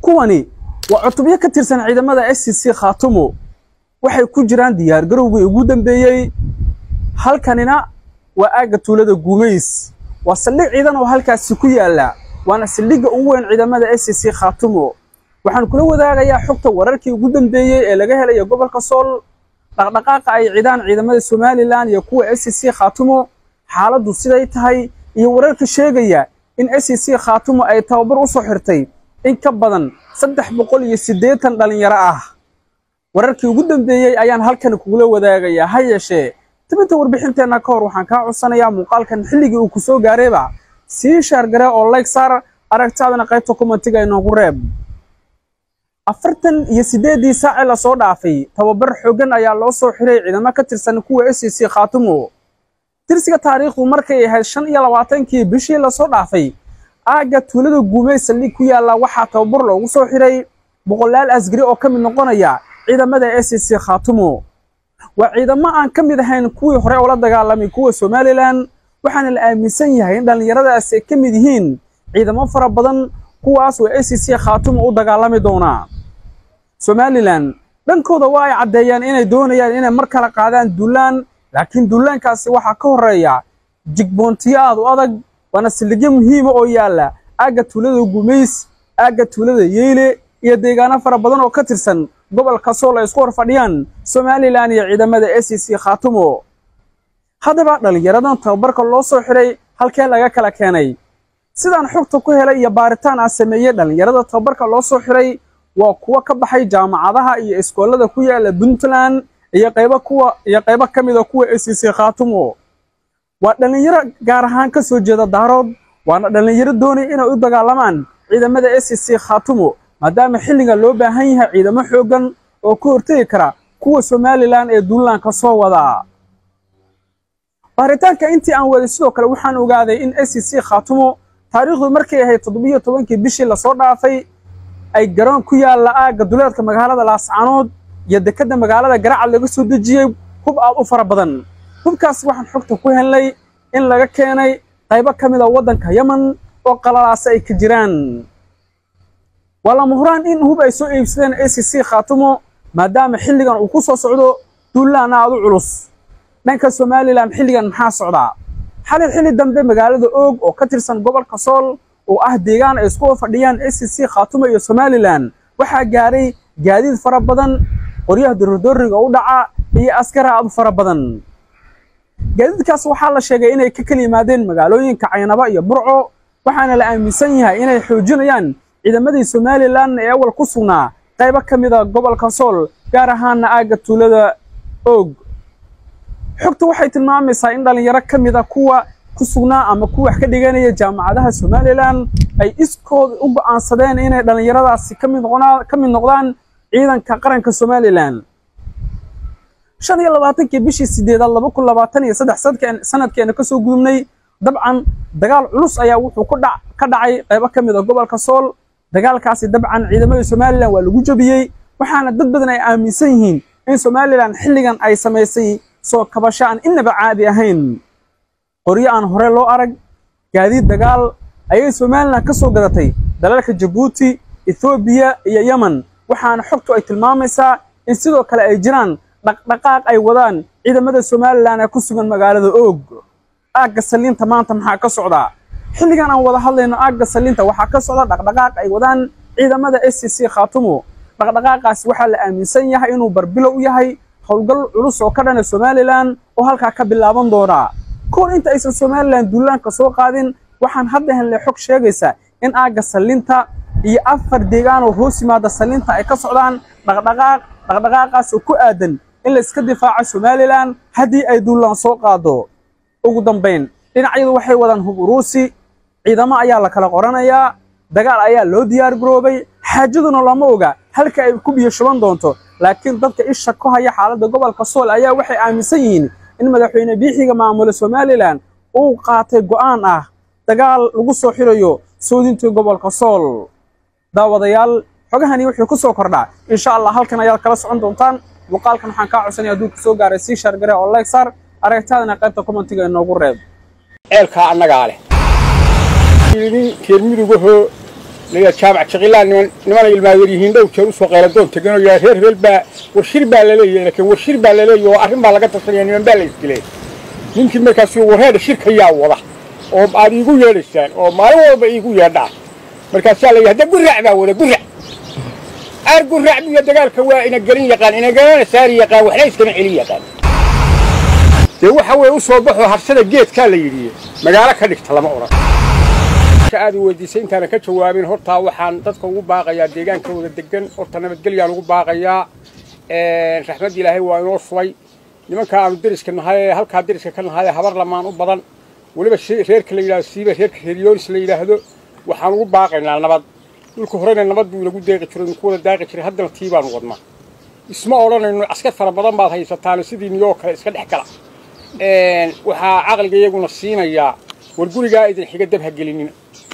kuwani waa cutubyo ka tirsan ciidamada s c c khaatumo waxay ku jiraan diyaargarowgii ugu dambeeyey halkanina waa aagga tuulada guumays waa saldhig ciidan oo halkaasi ku yaalla waana saldhigga ugu weyn ciidamada s c c khaatumo waxaan kula wadaagayaa xogta wararkii ugu dambeeyey ee laga helayo gobolka sool dhaqdhaqaaqa ay cidaan ciidamada somalilan iyo kuwa s c c khaatumo xaaladdu siday tahay iyo wararka sheegaya in s c c khaatumo ay tababar u soo xirtay in ka badan saddex boqol iyo siddeetan dhallinyaro ah wararkii ugu dambeeyey ayaan halkan kugula wadaagayaa ha yeeshee tibinta warbixinteenna ka hor waxaan kaa codsanayaa muuqaalkan xilligii uu ku soo gaarayba sii shaargare oo layg saar aragtaadana qaybta kumatiga inoogu reeb afartan iyo siddeeddii saacee lasoo dhaafay tababar xooggan ayaa loo soo xiray ciidamo ka tirsan kuwa s c c khaatumo tirsiga taariikhdu markay ahayd shan iyo labaatankii bishii lasoo dhaafay aagga tuulada guumey saldhig ku yaalla waxaa tababar loogu soo xiray boqolaal asgari oo ka mid noqonaya ciidamada s c c khaatumo waa ciidamo aan ka mid ahayn kuwii hore oo la dagaalamay kuwa somalilan waxaana la aaminsan yahay in dhallinyaradaasi ay ka mid yihiin ciidamo fara badan kuwaas oo s c c khaatumo u dagaalami doonaa somalilan dhankooda waa ay caddeeyaan inay doonayaan inay mar kale qaadaan duulaan laakiin duulaankaasi waxaa ka horreeya jigboontiyo aad u adag waana saldhigyo muhiima oo yaalla aagga tuulada gumays aagga tuulada yeyle iyo deegaano fara badan oo ka tirsan gobolka sool ay isku hor fadhiyaan somalilan iyo ciidamada s c c khaatumo haddaba dhallinyaradan tababarka loo soo xiray halkee laga kala keenay sidaan xogta ku helay iyo baaritaan aan sameeyey dhallinyarada tababarka loo soo xiray waa kuwo ka baxay jaamacadaha iyo iskoolada ku yaala puntland iyo qaybo kuwa iyo qaybo ka mida kuwa s c c khaatumo waa dhallinyaro gaar ahaan ka soo jeeda daarood waana dhallinyaro doonaya inay u dagaalamaan ciidamada s c c khaatumo maadaama xilliga loo baahan yahay ciidamo xooggan oo ka hortegi kara kuwa somalilan ee duulaanka soo wadaa baaritaanka intii aan waday sidoo kale waxaan ogaaday in s c c khaatumo taariikhdu markay ahayd toddobiyo tobankii bishii lasoo dhaafay ay garoon ku yaalla aagga duleedka magaalada laascaanood iyo dekedda magaalada garacad laga soo dejiyey hub aad u fara badan hubkaas waxaan xogta ku helnay in laga keenay qaybo ka mid a waddanka yemen oo qalalaasa ay ka jiraan waa lama huraan in hub ay soo iibsadeen s c c khaatumo maadaama xilligan uu ku soo socdo duulaan aad u culus dhanka somalilan xilligan maxaa socdaa xalay xilli dambe magaalada oog oo ka tirsan gobolka sool oo ah deegaan ay isku fadhiyaan s c c khaatumo iyo somalilan waxaa gaaray gaadiid fara badan qoryaha dorodoriga u dhaca iyo askara aad u fara badan gaadiidkaas waxaa la sheegay inay ka kala yimaadeen magaalooyinka caynaba iyo burco waxaana la aaminsan yahay inay xoojinayaan ciidamadii somalilan ee awal ku sugnaa qaybo ka mid a gobolka sool gaar ahaana aagga tuulada oog xogta waxay tilmaamaysaa in dhallinyaro ka mid a kuwa ku sugnaa ama kuwa wax ka dhiganaya jaamacadaha somalilan ay iskood u go'aansadeen inay dhallinyaradaasi ka mid noqonaa ka mid noqdaan ciidanka qaranka somalilan shan iyo labaatankii bishii sideedaad laba kun labaatan iyo saddex sanadkeena ka soo gudubnay dabcan dagaal culus ayaa wuxuu ku dhac ka dhacay qaybo ka mid a gobolka sool dagaalkaasi dabcan ciidamada somalilan waa lagu jabiyey waxaana dad badan ay aaminsan yihiin in somalilan xilligan ay samaysay soo kabasho aan inaba caadi ahayn qoryo aan hore loo arag gaadiid dagaal ayay somalilan ka soo gadatay dalalka jabuuti ethoobiya iyo yemen waxaana xogtu ay tilmaamaysaa in sidoo kale ay jiraan dhaqdhaqaaq ay wadaan ciidamada somalilan ee ku sugan magaalada oog aagga saliinta maanta maxaa ka socdaa xilligan aan wada hadlayno aagga saliinta waxaa ka socda dhaqdhaqaaq ay wadaan ciidamada s c c khaatumo dhaqdhaqaaqaasi waxaa la aaminsan yahay inuu barbilow u yahay howlgal culus oo ka dhana somalilan oo halkaa ka bilaaban doonaa koor inta aysan somalilan duulaanka soo qaadin waxaan hadda helnay xog sheegaysa in aagga saliinta iyo afar deegaan oo hoos yimaada saliinta ay ka socdaan dhaqdhaqaaq dhaqdhaqaaqaas oo ku aadan in la iska difaaco somalilan haddii ay duulaan soo qaado ugu dambayn dhinacyadu waxay wadaan hub uruusi ciidamo ayaa la kala qoranayaa dagaal ayaa loo diyaar garoobay xaajaduna lama oga halka ay ku biyo shuban doonto laakiin dadka isha ku haya xaaladda gobolka sool ayaa waxay aaminsan yihiin in madaxweyne biixiga maamula somalilan uu qaatay go'aan ah dagaal lagu soo xirayo soodintii gobolka sool daawadayaal xogahani wuxuu ku soo kordhaa insha allah halkan ayaad kala socon doontaan muuqaalkan waxaan kaa codsanaya hadduu kusoo gaaray sii shaargare oo like sar aragtaadana qaybta commentiga inoogu reeb ceelkaa annagaa leh yidhi reer midugahoo layaa jaamac jaqilaan niman nimana ilmaayar yihiin dhow jeer usoo qeyladoon tegan oo yidhaha reer hebel baa warshir baa laleeyahay laakiin warshir baa laleeyahay oo arrin baa laga tashanaya niman baa la isdileen ninkii markaas warreedha shirka yaa wada oo aad iigu yeedhaysaan oo maalin walba iigu yeedhaa markaasaa la yidhahda gurac baa wada gurac aar gurac buya dagaalka waa ina gelin yaqaan ina galana saari yaqaan waxna iskama celin yaqaan dee waxa weeye u soo baxoo harsada geedkaa la yidhi magaalo ka dhigta lama odhan aad i weydiisay intaana ka jawaabin hortaa waxaan dadka ugu baaqayaa deegaankooda degan horta nabadgelyaan ugu baaqayaa raxmad ilaahay waa inoo subay nimanka aanu deriska nahay ee halkaa deriska ka nahay habar lamaan u badan weliba reerka la yidhahdo siiba reerka reeriyoonis la yidhaahdo waxaan ugu baaqaynaa nabad dhulka horena nabad buu inagu deeqi jiray inku wada daaqi jiray haddana tii baanu wadnaa isma odhanayno askar fara badan baad haysataano sidii niyoo kale iska dhex gala waxaa caqliga iyaguna siinayaa war gurigaa idin xiga dab ha gelinina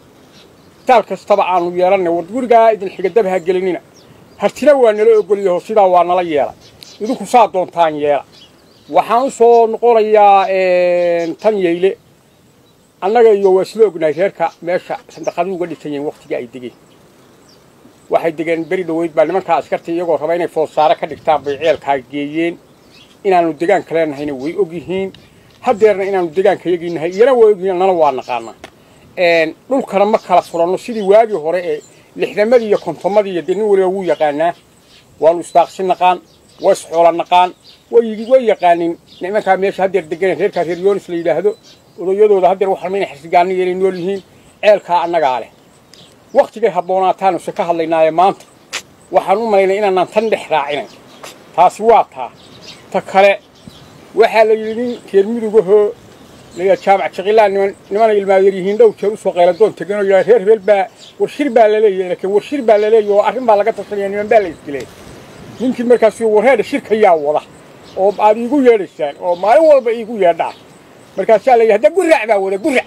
taal kastaba aanu yeelannay war gurigaa idin xiga dab ha gelinina hartina waa nala ogolyaho sidaa waa nala yeela idinku saa doontaan yeela waxaan u soo noqonayaa tan yeyle annaga iyo waa isla ognahay reerka meesha sandaqadu uga dhisan yihiin wakhtigii ay degeen waxay degeen beri dhoweyd baa nimankaa askarta iyagoo raba inay foolsaare ka dhigtaan bay ceelkaa geeyeen inaannu degaanka leenahayna way og yihiin haddeerna inaannu degaanka yagii nahay iyana waa ogyihiin annana waa naqaanaa dhulkana ma kala furanno sidii waagii hore ee lixdamadii iyo kontomadii iyo dee nin waliba wuu yaqaanaa waanu isdaaqsi naqaan waa isxoola naqaan way yaqaanin nimankaa meesha haddeer deganeen reerkaa reer yoonis la yidhaahdo odayadooda haddeer waxalma inay xirsigaaniya inay nool yihiin ceelkaa annagaa leh wakhtigay habboonaataanu se ka hadlaynaaye maanta waxaan u malaynay inaanaan tan dhex raacinayn taasi waa taa ta kale waxaa la yidhi nin reer mudugahoo layaa jaamac jaqilaan niman nimana ilmaayar yihiin dhow jeer usoo qeyladoon tegan oo yidhaha reer hebel baa warshir baa laleeyahay laakiin warshir baa laleeyahay oo arrin baa laga tashanaya niman baa la isdileen ninkii markaas warreedha shirka yaa wada oo aad iigu yeedhaysaan oo maalin walba iigu yeedhaa markaasaa la yidhahda gurac baa wada gurac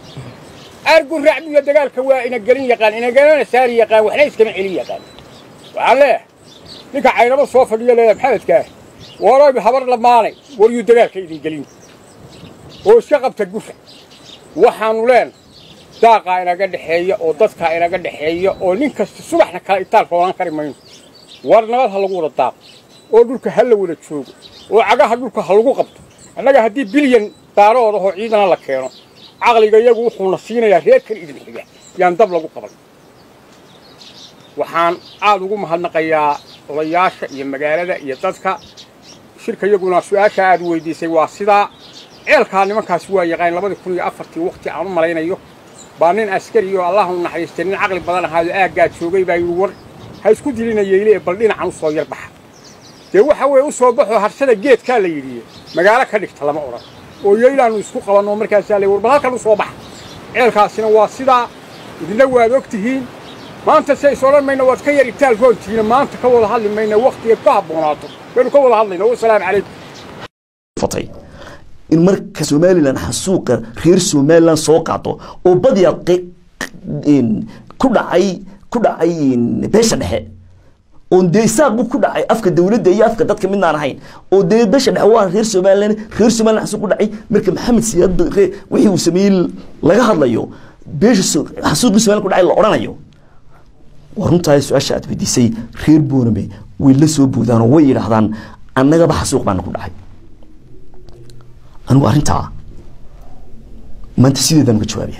aar gurac buya dagaalka waa ina gelin yaqaan ina galana saari yaqaan waxna iskama celin yaqaan waxaan leeyahay ninka caynabo soo fadhiyo leeyahay maxamedkaa waroy habar lamaanay waryuu dagaalka idin gelin oo iska qabta gurac waxaannu leenahay daaqaa inaga dhexeeya oo dadkaa inaga dhexeeya oo nin kasta subaxna kala itaal foolaan kari mayno war nabad ha lagu wada daaqo oo dhulka ha la wada joogo oo cagaha dhulka ha lagu qabto annaga haddii bilyan daarood ahoo ciidana la keeno caqliga iyagu wuxuuna siinayaa reerkan idin xiga yaan dab lagu qaban waxaan aad ugu mahadnaqayaa odayaasha iyo magaalada iyo dadka shirka iyaguna su-aasha aad weydiisay waa sidaa ceelkaa nimankaasi waa yaqaan labadii kun iyo afartii wakhti aan u malaynayo baa nin askari oo allah u naxariistay nin caqli badan ahaayo aaggaa joogay baa yidhi war ha isku dilina yeyle ee bal dhinacan u soo yar baxa dee waxa weeye u soo baxoo harsada geedkaa la yidhi magaalo ka dhigta lama odhan oo yeylaannu isku qabanno markaasaa la war bal halkan u soo baxa ceelkaasina waa sidaa idinna waad og tihiin maanta se is odhan mayna waad ka yar itaal roontihiina maanta ka wada hadli mayna wakhtigeed ku habboonaato baynu ka wada hadlayna wasalaamu calaykum in marka somalilan xasuuqa reer somalilan soo qaado oo badiya ku dhacay ku dhacay beesha dhexe oon dee isaaqbu ku dhacay afka dowladda iyo afka dadka midnaan ahayn oo dee beesha dhexe waa reer somalilan reer somalilan xasuuq ku dhacay marka maxamed siyaad wixii uu sameeyey laga hadlayo beesha xasuuqii somalilan ku dhacay la odhanayo waa runtaa su-aasha aad weydiisay reer boorame way la soo boodaan oo way yidhaahdaan annagaba xasuuq baana ku dhacay anigu arrintaa maanta sideedaan uga jawaabaya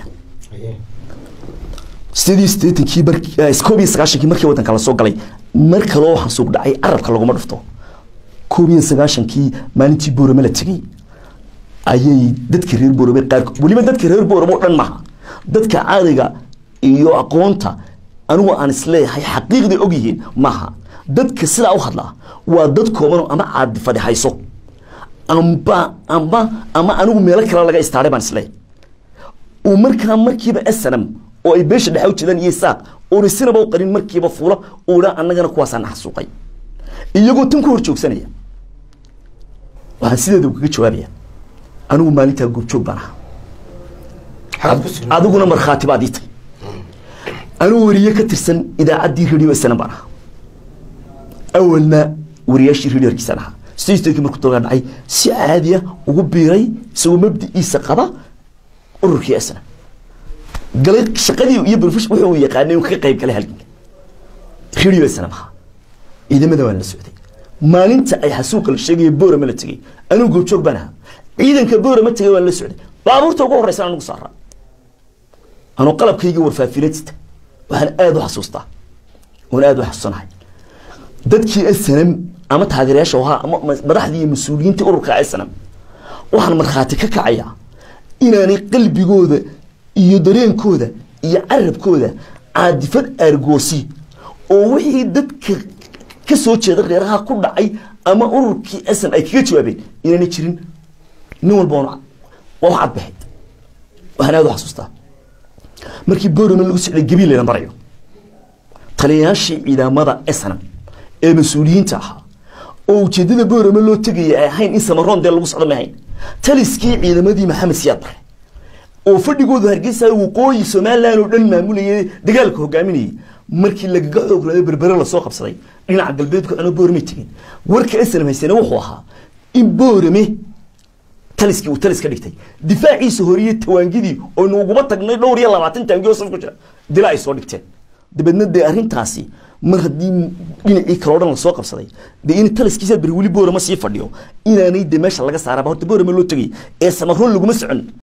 sideed iyo siddeetankii koob iyo sagaashankii markii waddanka la soo galay mar kaloo waxaan suuq dhacay carabka laguma dhufto koob iyo sagaashankii maalintii boorame la tegey ayay dadka reer boorame qaar weliba dadka reer boorame oo dhan maaha dadka caadiga iyo aqoonta anigu aan isleeyahay xaqiiqday og yihiin maaha dadka sidaa u hadlaa waa dad koobanoo ama caadi fadhihayso amba amba ama anigu meelo kale laga istaaray baan isleeyahay uu markaa markiiba snm oo ay beesha dhexe u jeedaan iyo isaaq oona sinaba u qarin markiiba fuula uu dhaa annagana kuwaasaa na xasuuqay iyagoo tan ku hor joogsanaya waxaan sideeda kaga jawaabaya anigu maalintaa goobjoog baan ahaa adiguna markhaati baad ii tahay anigu weriye ka tirsan idaacaddii radio snm baan ahaa awalna wariyaashii radio hargeysaan ahaa sideetanki markuu dalka dhacay si caadiya ugu biiray isagoo mabdiciisa qaba ururkii snm galay shaqadii iyo profession wuxuu uu yaqaanay uu ka qayb galay halganka radio sana maha ciidamada waan la socday maalinta ay xasuuqa la sheegaya boorama la tegey anuu goobjoog baan ahaa ciidanka boorama tegay waan la socday baabuurta ugu horreysa anugu saaraa anuu qalabkayga warfaafinadista waxaan aada u xasuustaa oon aada u xasuusanahay dadkii snm ama taageerayaasha ahaa ama madaxdii iyo mas-uuliyiintii ururka snm waxaan markhaati ka kacayaa inaanay qalbigooda iyo dareenkooda iyo carabkooda caadifad aargoosi oo wixii dadka ka soo jeeda reeraha ku dhacay ama ururkii sn ay kaga jawaabeen inaanay jirin nin walba waa wax cadbaxay waxaan aada u xasuustaa markii borama lagu socday gabiil layna marayo taliyayaashii ciidamada snm ee mas-uuliyiinta ahaa oo ujeedada boorama loo tegaya ay ahayn in samaroon dee lagu socdo ma ahayn taliskii ciidamadii maxamed siyaad bare oo fadhigoodu hargeysa waqooyi somalilan oo dhan maamulayay dagaalka hogaaminayay markii lagaga xoog laday berbere lasoo qabsaday dhinaca galbeedku ano boorame tegin warka snm haysane wuxuu ahaa in boorame taliskii uu talis ka dhigtay difaaciisa horiye tawaangidii oynu uguba tagnay dhowr iyo labaatan taangi oo saf ku jira dila ay soo dhigteen dabeedna dee arrintaasi mar haddii dhinacii kaleo dhan lasoo qabsaday dee in taliskiisa beri weli boorama sii fadhiyo inaanay de meesha laga saaraba horta boorama loo tegay ee samaroon laguma socon